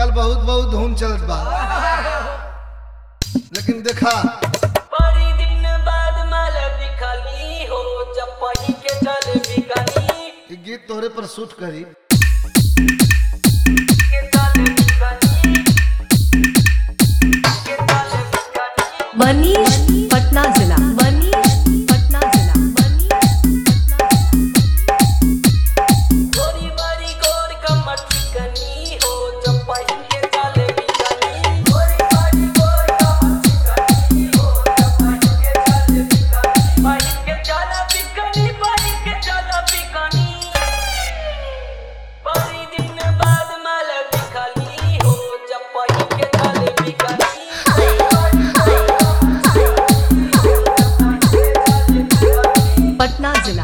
आजकल बहुत बहुत धुन चलत बा लेकिन देखा बड़ी दिन बाद माल बिखली हो जब पही के चल बिकनी ई गीत तोहरे पर शूट करी के चल बिकनी के चल बिकनी मनीष पटना जिला मनीष पटना जिला मनीष गोरी बारी गोर कमर चिकनी हो जब पही के चल बिकनी गोरी बारी गोर कमर चिकनी हो जब पही के चल बिकनी पही के चल बिकनी पही के चल बिकनी बड़ी दिन बाद माल बिखली हो जब पही के चल बिकनी पटना जिला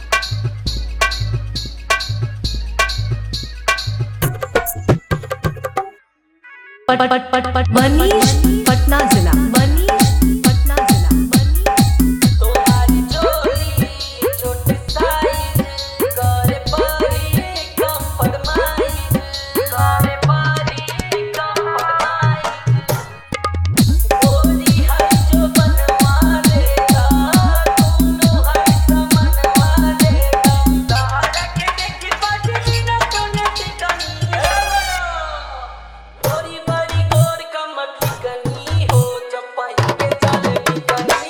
पट पट पट पट मनीष पटना जिला मनीष पटना जिला मनीष तुम्हारी चोली छोटी साइज करे पारी कम पदमाई करे पारी कम पदमाई गोरी है जो बनवा देगा दोनों है समनवा देगा सहारा के देखी बजनी न तूने टिकनी गोरी बड़ी गोर कमर चिकनी हो चपाई के चले बिकनी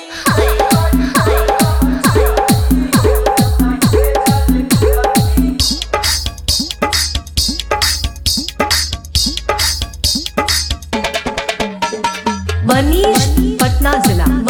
मनीष पटना जिला